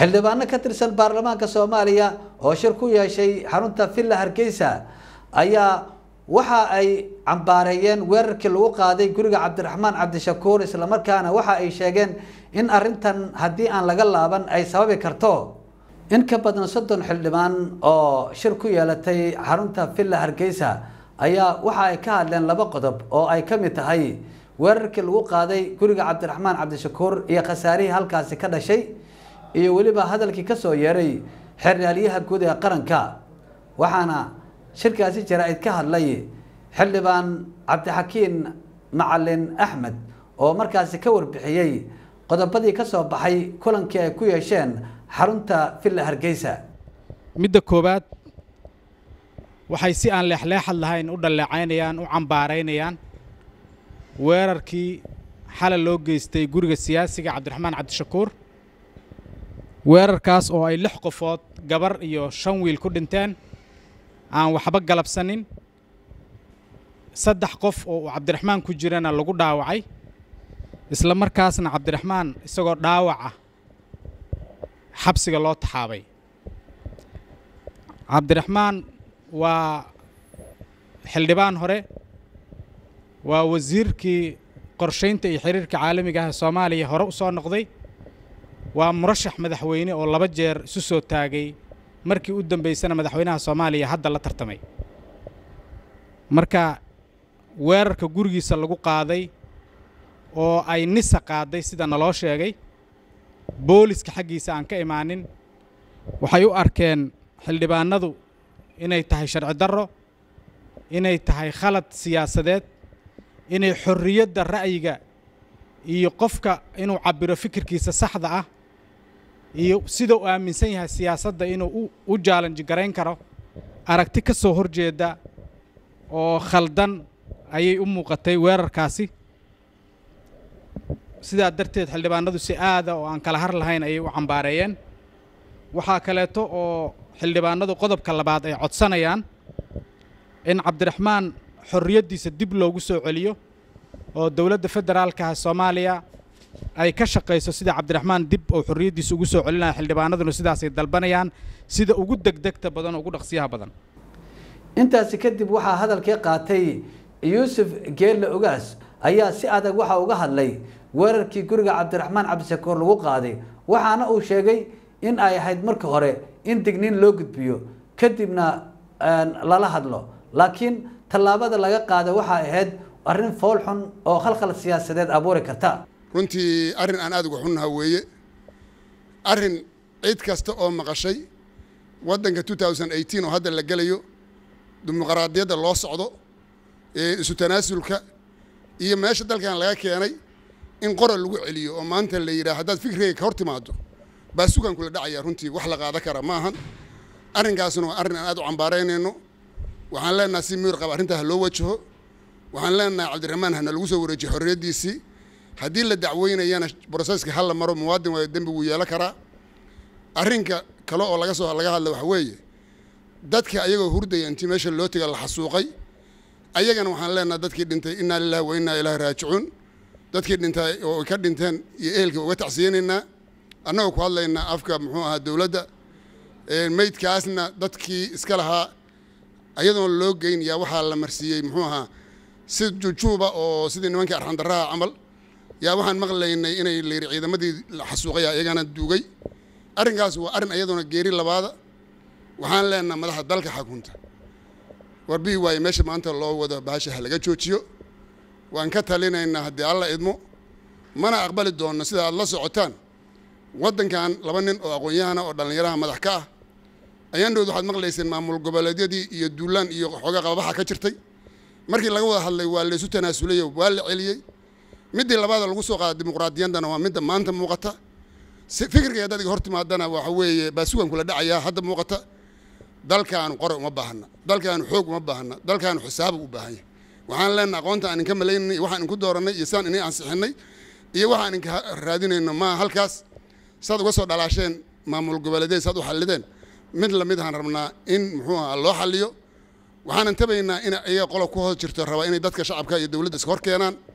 xildhibaano ka tirsan baarlamaanka soomaaliya oo shir ku yeeshay xarunta villa hargeysa ayaa waxa ay cambaareeyeen weerarkii lagu qaaday guriga cabdiraxmaan cabdishakuur islamarkaana waxa ay sheegeen in arintan haddii aan laga laaban ay sababi karto in ka badan soddon xildhibaan oo shir ku yeelatay xarunta villa hargeysa ayaa waxa ay ka hadleen laba qodob oo ay ka mid tahay weerarkii lagu qaaday guriga cabdiraxmaan cabdishakuur iyo khasaarihii halkaasi ka dhashay iyo weliba hadalkii kasoo yeeray xeernaalyaha guud ee qaranka waxaana shirkaasi jaraa-id ka hadlay xildhibaan cabdixakiin macalin axmed oo markaasi ka warbixiyey qodobadii ka soo baxay kulankii ay ku yeesheen xarunta villa hargeysa midda koowaad waxay si aan leexleexad lahayn u dhalleecaynayaan u cambaaraynayaan weerarkii xalay loo geystay guriga siyaasiga cabdiraxmaan cabdishakuur weerarkaas oo ay lix qofood gabar iyo shan wiil ku dhinteen aan waxba galabsanin saddex qof oo uu cabdiraxmaan ku jirana lagu dhaawacay isla markaasna cabdiraxmaan isagoo dhaawaca xabsiga loo taxaabay cabdiraxmaan waa xildhibaan hore waa wasiirkii qorshaynta iyo xiriirka caalamiga ah ee soomaaliya hore u soo noqday waa murashax madaxweyne oo laba jeer isu soo taagay markii u dambaysana madaxweynaha soomaaliya hadda la tartamay marka weerarka gurigiisa lagu qaaday oo ay nisa qaaday sida naloo sheegay booliska xaggiisa aan ka imaanin waxay u arkeen xildhibaanadu inay tahay sharci darro inay tahay khalad siyaasadeed inay xorriyadda ra'yiga iyo qofka inuu cabbiro fikirkiisa saxda ah iyo sida uu aaminsan yahay siyaasadda inuu u jaalanji garayn karo aragti ka soo horjeeda oo khaldan ayay u muuqatay weerarkaasi sidaa darteed xildhibaanadu si aada oo aan kala har lahayn ayay u cambaareeyeen waxaa kaleeto oo xildhibaanadu qodobka labaad ay codsanayaan in cabdiraxmaan xorriyaddiisa dib loogu soo celiyo oo dowladda federaalka ah soomaaliya ay ka shaqayso sida cabdiraxmaan dib oo xorriyaddiisa ugu soo celinaya xildhibaanaduna sidaasay dalbanayaan sida ugu degdegta badan oo ugu dhaqsiyaha badan intaasi kadib waxaa hadalkii qaatay yuusuf geelle ogaas ayaa si adag waxa uga hadlay weerarkii guriga cabdiraxmaan cabdishakuur lagu qaaday waxaana uu sheegay in ay ahayd marka hore in digniin loo gudbiyo kadibna lala hadlo laakiin tallaabada laga qaada waxaa ahayd arrin fool xun oo khalkhal siyaasadeed abuuri karta runtii arrin aan aad uga xunnaha weeye arrin cid kasta oo maqashay waddanka oo hadda la gelayo dimuqraadiyadda loo socdo ee isu tanaasulka iyo meesha dalkan laga keenay in qoral lagu celiyo oo maanta la yidhaha haddaad fikrigay ka hor timaado baa sugan kula dhacaya runtii wax la qaada kara ma ahan arrinkaasna waa arrin aan aad u cambaaraynayno waxaan leenaha si miyir qaba arrintaa ha loo wajaho waxaan leenahay cabdiraxmaan hana lagu soo wareejiyo xorriyaddiisii haddii la dacweynayana broseska ha la maro muwaadin waayo dembi wuu yeelan karaa arrinka kale oo laga soo laga hadla waxa weeye dadka ayagoo hurdaya intii meesha loo tega la xasuuqay ayagana waxaan leenahay dadkii dhintay innaa lillahi wa innaa ilaahi raajicuun dadkii dhintay oo ka dhinteen iyo ehelka uga tacsiyeynaynaa annagoo ku hadlaynaa afka muxuu ahaa dowladda meydkaasna dadkii iska lahaa ayadoon loo geynayaa waxaa la marsiiyey muxuu ahaa si jujuuba oo sidii nimankii arxandaraha camal yaa waxaan maqlaynay inay layidhi ciidamadii la xasuuqaya iyagana duugay arrinkaas waa arrin ayadoona geeri labaada waxaan leenaha madaxda dalka xakunta warbihi waaye meesha maanta loo wado baasha ha laga joojiyo waan ka talinaynaa haddii alla idmo mana aqbali doonno sida aad la socotaan waddankan laba nin oo aqoon-yahana oo dhallinyaraha madax ka ah ayaandhood waxaad maqlayseen maamul goboleedyadii iyo duulaan iyo xooga qababaxa ka jirtay markii laga wada hadlay waa laysu tanaasulayo waa la celiyey middii labaada lagu soo qaada dimuqraadiyaddana waa midda maanta muuqata fikirkay haddaad iga hor timaadana waxa weeye baa sugan kula dhacayaa hadda muuqata dalkaanu qore uma baahna dalkaanu xoog uma baahna dalkaanu xisaabu u baahan yahay waxaan leenaha aqoonta aan inka malaynay iyo waxaan inku doorannay iyo saan inay ansixinay iyo waxaan inka raadinayno maa halkaas saad uga soo dhalaasheen maamul goboleedyada saad u xallideen mid lamid ahaan rabnaa in muxuu ahaa loo xalliyo waxaanan tabaynaa in ayaga qolob ku hoos jirto rabaa inay dadka shacabka iyo dowladda iska hor keenaan